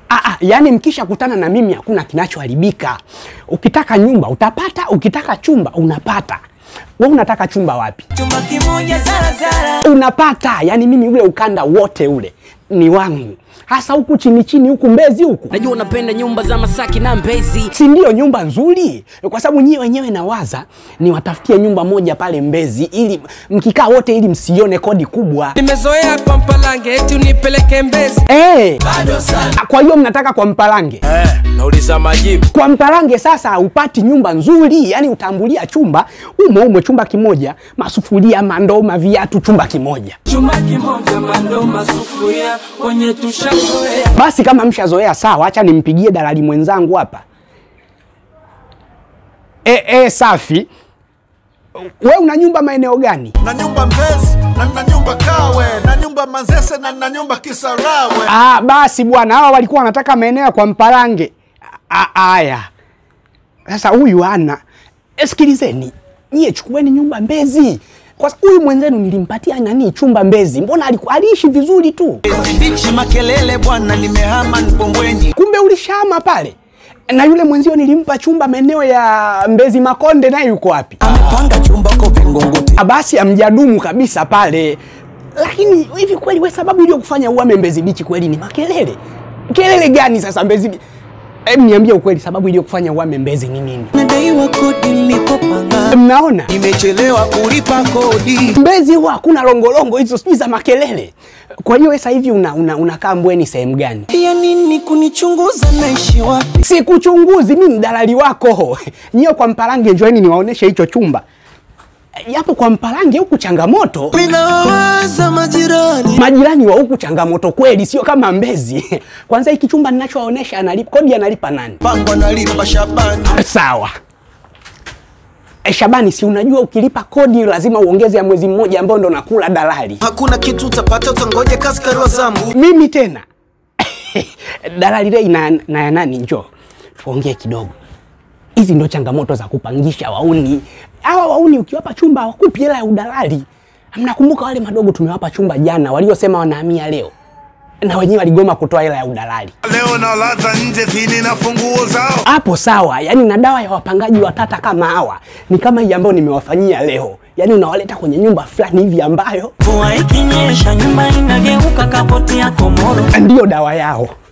Ah, ah, yani mkisha kutana na mimi hakuna kinachoharibika. Ukitaka nyumba utapata, ukitaka chumba unapata. Wewe unataka chumba wapi? chumba kimoja zarazara Unapata. Yani mimi ule ukanda wote ule ni wangu, hasa huku chini chini huku Mbezi huku Najua unapenda nyumba za Masaki na Mbezi. si ndio nyumba nzuri? Kwa sababu nyie wenyewe nawaza niwatafutie nyumba moja pale Mbezi, ili mkikaa wote, ili msione kodi kubwa. nimezoea kwa mpalange eti unipeleke mbezi Eh, bado sana kwa hiyo mnataka kwa Mpalange? Eh, nauliza majibu. Kwa Mpalange sasa upati nyumba nzuri, yani utambulia chumba umo umo, chumba kimoja, masufuria, mandoo, maviatu, chumba kimoja. chumba kimoja mando masufuria kwenye tushazoea Basi kama mshazoea sawa, acha nimpigie dalali mwenzangu hapa. E, e, safi. We una nyumba maeneo gani? na nyumba Mbezi na na nyumba Kawe na nyumba Manzese na na nyumba Kisarawe. Ah, basi bwana, hawa walikuwa wanataka maeneo ya kwa Mpalange. A- Aya, sasa huyu ana e, sikilizeni nyie, chukueni nyumba Mbezi kwa sababu huyu mwenzenu nilimpatia nani chumba Mbezi, mbona aliku- aliishi vizuri tu, Sidichi makelele bwana, nimehama Mkombweni. kumbe ulishama pale. Na yule mwenzio nilimpa chumba maeneo ya Mbezi Makonde, naye yuko wapi? Amepanga chumba ko Vingunguti. Ah, basi amjadumu kabisa pale. Lakini hivi kweli we sababu iliyokufanya uame Mbezi Beach kweli ni makelele? Kelele gani sasa Mbezi Beach? Hebu niambie ukweli, sababu iliyokufanya uame Mbezi ni nini? Nadaiwa kodi nilikopanga, Mnaona nimechelewa kulipa kodi. Mbezi huwa hakuna longolongo hizo sijui za makelele. Kwa hiyo wewe sasa hivi una, una, unakaa Mbweni sehemu gani? Ya nini kunichunguza, naishi wapi? Sikuchunguzi, mimi ni dalali wako. Nyie kwa Mpalange njoeni niwaoneshe hicho chumba. Yapo kwa Mpalange huku changamoto. Minawaza majirani, Majirani wa huku changamoto kweli, sio kama Mbezi. Kwanza hiki chumba ninachowaonesha analipa kodi, analipa nani? pangwa nalipa Shabani. Sawa. E, Shabani, si unajua ukilipa kodi lazima uongeze ya mwezi mmoja ambao ndo nakula dalali. Hakuna kitu utapata, utangoja kaskari wa zamu. Mimi tena dalali Rei na, na ya nani, njoo tuongee kidogo. Hizi ndo changamoto za kupangisha wauni. Hawa wauni ukiwapa chumba hawakupi hela ya udalali. Mnakumbuka wale madogo tumewapa chumba jana waliosema wanahamia leo, na wenyewe waligoma kutoa hela ya udalali. Leo na ladha nje zini na funguo zao. hapo sawa, yani na dawa ya wapangaji watata kama hawa ni kama hii ambayo nimewafanyia leo, yani unawaleta kwenye nyumba fulani hivi ambayo mvua ikinyesha nyumba inageuka kapoti ya komoro ndiyo dawa yao.